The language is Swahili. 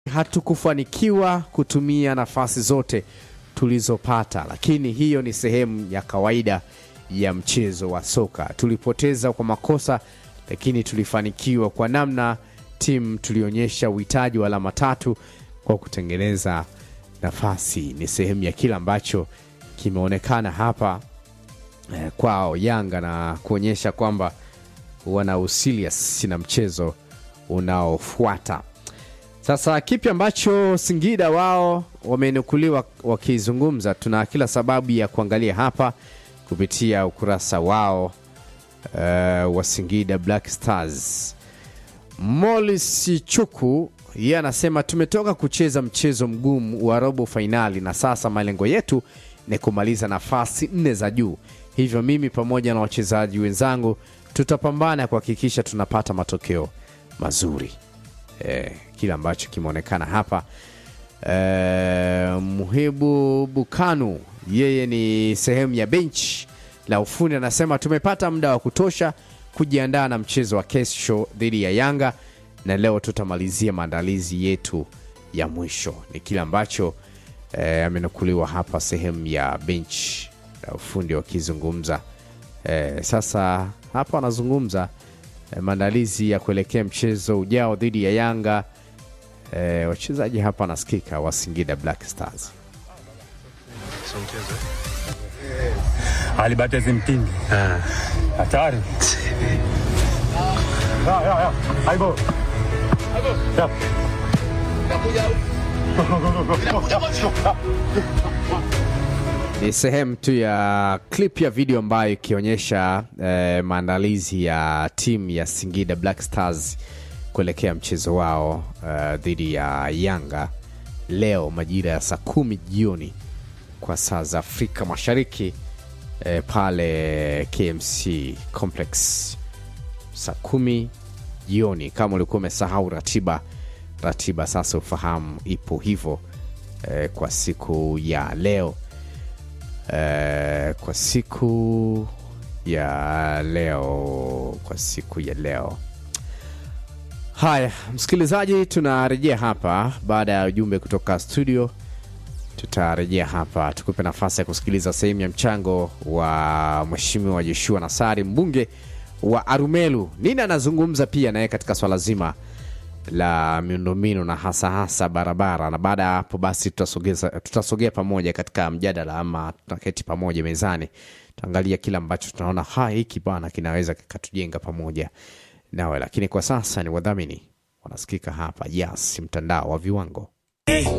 hatukufanikiwa kutumia nafasi zote tulizopata, lakini hiyo ni sehemu ya kawaida ya mchezo wa soka. Tulipoteza kwa makosa, lakini tulifanikiwa kwa namna timu tulionyesha uhitaji wa alama tatu kwa kutengeneza nafasi. Ni sehemu ya kile ambacho kimeonekana hapa eh, kwao Yanga na kuonyesha kwamba wana usilias na mchezo unaofuata. Sasa kipi ambacho Singida wao wamenukuliwa wakizungumza, tuna kila sababu ya kuangalia hapa kupitia ukurasa wao uh, wa Singida Black Stars. Molis Chuku yeye anasema tumetoka kucheza mchezo mgumu wa robo fainali na sasa malengo yetu ni kumaliza nafasi nne za juu, hivyo mimi pamoja na wachezaji wenzangu tutapambana kuhakikisha tunapata matokeo mazuri. Eh, kile ambacho kimeonekana hapa eh, Muhibu Bukanu yeye ni sehemu ya bench la ufundi, anasema tumepata muda wa kutosha kujiandaa na mchezo wa kesho dhidi ya Yanga na leo tutamalizia maandalizi yetu ya mwisho. Ni kile ambacho eh, amenukuliwa hapa sehemu ya bench la ufundi wakizungumza. Eh, sasa hapa anazungumza eh, maandalizi ya kuelekea mchezo ujao dhidi ya Yanga. Eh, wachezaji hapa nasikika wa Singida Black Stars. Alibatezi mtindi hatari. Ya, ya, ya. Aibo. Ya. Ni sehemu tu ya clip ya video ambayo ikionyesha eh, maandalizi ya timu ya Singida Black Stars kuelekea mchezo wao eh, dhidi ya Yanga leo majira ya saa kumi jioni kwa saa za Afrika Mashariki eh, pale KMC Complex saa kumi jioni. Kama ulikuwa umesahau ratiba, ratiba sasa ufahamu ipo hivyo eh, kwa siku ya leo eh, kwa siku ya leo kwa siku ya leo. Haya, msikilizaji, tunarejea hapa baada ya ujumbe kutoka studio. Tutarejea hapa tukupe nafasi ya kusikiliza sehemu ya mchango wa Mheshimiwa Joshua Nassari, mbunge wa Arumelu. Nini anazungumza pia naye katika swala zima la miundombinu na hasa hasa barabara, na baada ya hapo basi tutasogeza tutasogea pamoja katika mjadala ama tutaketi pamoja mezani, tuangalia kile ambacho tunaona ha hiki bana kinaweza kikatujenga pamoja nawe, lakini kwa sasa ni wadhamini wanasikika hapa, Yas, mtandao wa viwango.